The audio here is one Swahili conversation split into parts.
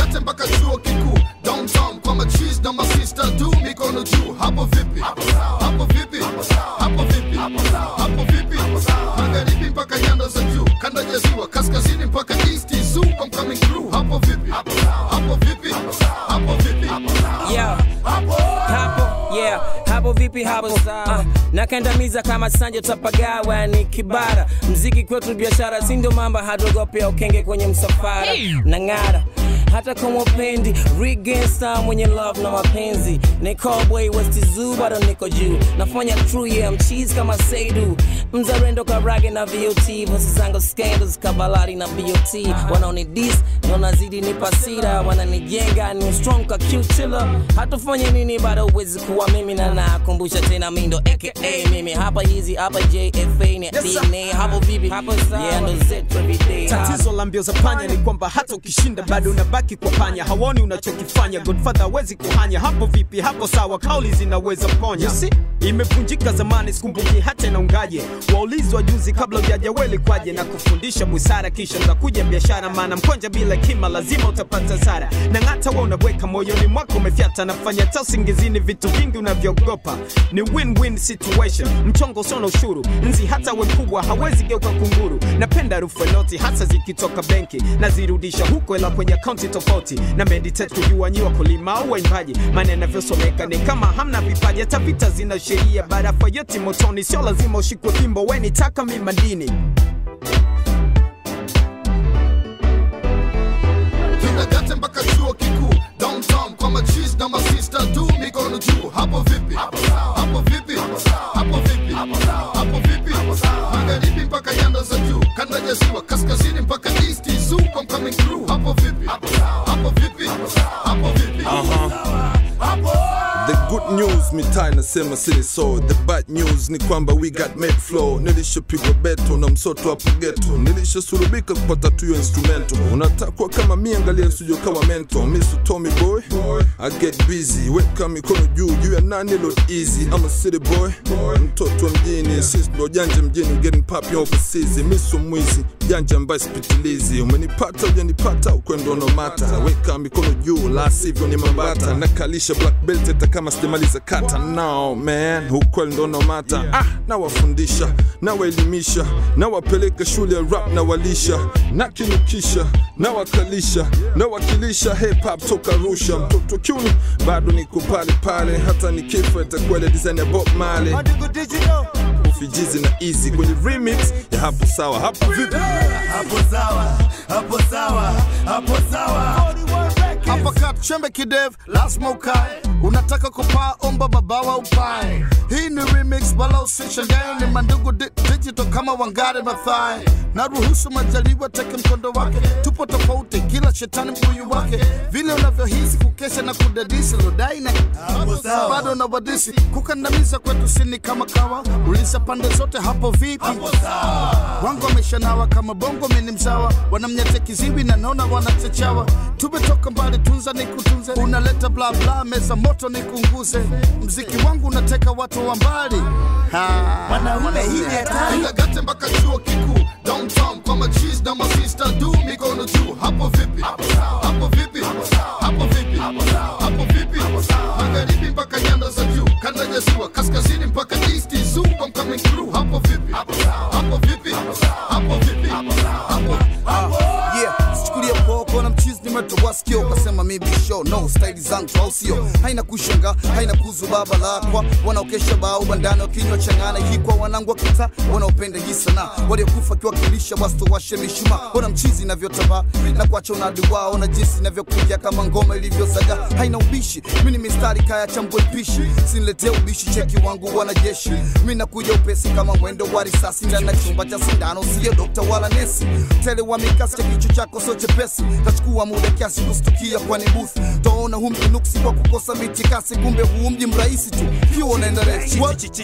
Kinagate mpaka chuo kikuu downtown kwa machis na masista tu mikono juu hapo vipi hapo vipi hapo vipi hapo vipi magharibi mpaka nyanda za juu kanda ya ziwa kaskazini mpaka east zoo I'm coming through hapo vipi hapo vipi hapo vipi Yeah. Hapo, yeah, hapo vipi hapo uh, nakandamiza kama sanja tapagawa ni kibara mziki kwetu biashara si ndio mamba hatuogopea ukenge kwenye msafara na ng'ara hata kama upendi rigensta mwenye love na mapenzi ni cowboy west zoo bado niko juu nafanya true yeah mcheese kama seidu mzarendo karage na vot vosi zangu scandals kabalari na bot wanaoni dis wanazidi nipasira wananijenga ni strong ka kiutila hatufanye nini bado uwezi kuwa mimi na nakumbusha tena mindo aka mimi hapa hizi hapa jfa ni dna hapo vipi hapo yeah ndo zetu everyday tatizo la mbio za panya ni kwamba hata ukishinda bado unabaki kwa panya hawoni unachokifanya godfather hawezi kuhanya hapo vipi hapo sawa kauli zinaweza ponya si imevunjika zamani sikumbuki hata inaungaje waulizi wa juzi kabla ujaja weli kwaje na kufundisha busara kisha ndakuja biashara maana mkonja bila kima lazima utapata zara na ng'ata wa unaweka moyoni mwako umefyata nafanya ta usingizini vitu vingi unavyogopa ni win-win situation mchongo usona ushuru nzi hata we mkubwa hawezi geuka kunguru napenda harufu ya noti hasa zikitoka benki nazirudisha huko ila kwenye akaunti tofauti na meditate kujua nyi wakulima au waimbaji maana yanavyosomeka ni kama hamna vipaji hata vita zina sheria barafa yote motoni sio lazima ushikwe fimbo weni taka mi madini Kinagate mpaka chuo kikuu downtown kwa machis na masista tu mikono juu hapo vipi hapo vipi hapo vipi hapo vipi magharibi mpaka nyanda za juu kanda ya ziwa kaskazini mpaka east zoo I'm coming through hapo vipi hapo vipi hapo vipi The good news mitaa inasema sili so the bad news ni kwamba we got made flow nilishapigwa beto na msoto hapo geto nilishasurubika kupata tuyo instrumento unatakwa kama mi angalia nsujo kama mento misu tommy boy i get busy weka mikono juu juu ya nani lo easy I'm a city boy mtoto wa mjini sis ndo janja mjini getting pop overseas misu mwizi janja ambaye sipitilizi umenipata ujanipata ukwendo nomata weka mikono juu la sivyo ni mambata nakalisha black belt hata kama sijamaliza kata no man ukweli ndo nomata ah nawafundisha nawaelimisha nawapeleka shule ya rap na walisha nakinukisha nawakalisha nawakilisha hip hop toka rusha mtoto kiuni bado niko pale pale hata nikifa itakuwa ile design ya bob male ufijizi na easy kwenye remix ya hapo sawa hapo vipi hapo sawa hapo sawa hapo sawa hapa kat chembe kidev lazima ukae unataka kupaa omba mabawa upae hii ni remix wala usishangae ni mandugu di digital kama wangare mathai na ruhusu majaliwa teke mkondo wake tupo tofauti kila shetani mbuyu wake vile unavyohisi kukesha na kudadisi lodai na bado na wadisi kukandamiza kwetu sini kama kawa ulisa pande zote hapo vipi wangu wameshanawa kama bongo mini mzawa wanamnyate kiziwi na naona wanachechawa tumetoka mbali tunza ni kutunze unaleta bla bla meza moto ni kunguze mziki wangu unateka watu wa mbali Wanaume hii ni hatari. Kinagate mpaka chuo kikuu downtown kwa machis na masista du mikono juu hapo vipi hapo vipi hapo vipi hapo vipi magharibi mpaka nyanda za juu kanda ya ziwa kaskazini mpaka east zoo I'm coming through hapo vipi hapo vipi hapo vipi hapo yeah sichukulia poko na mchizi nimetoa sikio ukasema mi bisho no staili zangu au sio haina kushanga haina kuzu baba lakwa wanaokesha bao bandani wakinywa changana hikwa wanangu wa kita wanaopenda hii sanaa waliokufa kiwakilisha wasitowashe mishuma ona mchizi inavyotambaa na kuacha unadi wao na jinsi inavyokuja kama ngoma ilivyozaga haina ubishi mi ni mistari kaya chambwe pishi siniletee ubishi cheki wangu wanajeshi mi nakuja upesi kama mwendo wa risasi ndani ya chumba cha sindano siyo dokta wala nesi tele wa mikasi cha kichwa chako so chepesi tachukua muda kiasi kustukia kwani booth taona hu mji nuksi kwa kukosa mitikasi kumbe huu mji mrahisi tu kiwa unaenda resi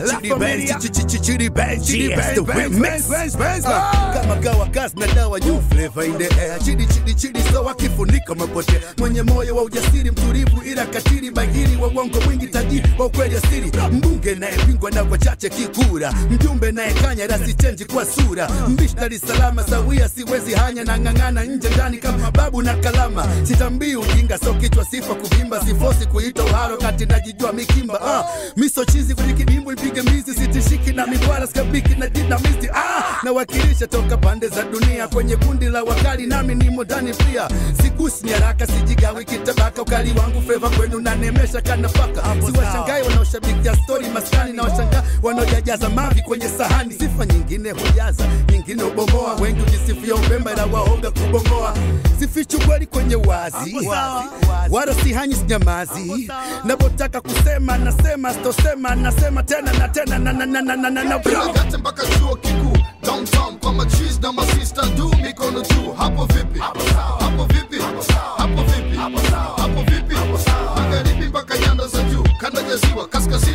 kama kawa gas na dawa new flavor in the air chidi chidi chidi sawa kifunika mapotea mwenye moyo wa ujasiri mtulivu ila katili bagiri wa wa uongo mwingi tajiri wa ukweli asiri mbunge nayepingwa na wachache kikura mjumbe nayekanya rasi chenji kwa sura mbishi Dar es Salaam sawia siwezi hanya na ng'ang'ana nje ndani kama babu na kalama sitambii ujinga so kichwa sifa kuvimba sifosi kuita uharo kati najijua mikimba ah, miso chizi kwenye kidimbu ipige mizi sitishiki na mibwara skabiki na dinamisti ah, nawakilisha toka pande za dunia kwenye kundi la wakali nami nimo ndani pia sigusi nyaraka sijigawi kitabaka ukali wangu feva kwenu nanemesha kanafaka siwashangai wanaoshabikia stori maskani na washangaa wanaojajaza mavi kwenye sahani sifa nyingine hujaza nyingine ubomoa wengi ujisifia upemba ila waoga kubomoa sifichu kweli kwenye wazi wala sihanyi sinyamazi napotaka kusema nasema sitosema nasema tena na tena na na na na na na na Gate mpaka chuo kikuu downtown kwa machis na masista du mikono juu hapo vipi hapo vipi hapo vipi hapo vipi magharibi mpaka nyanda za juu kanda ya ziwa kaskazini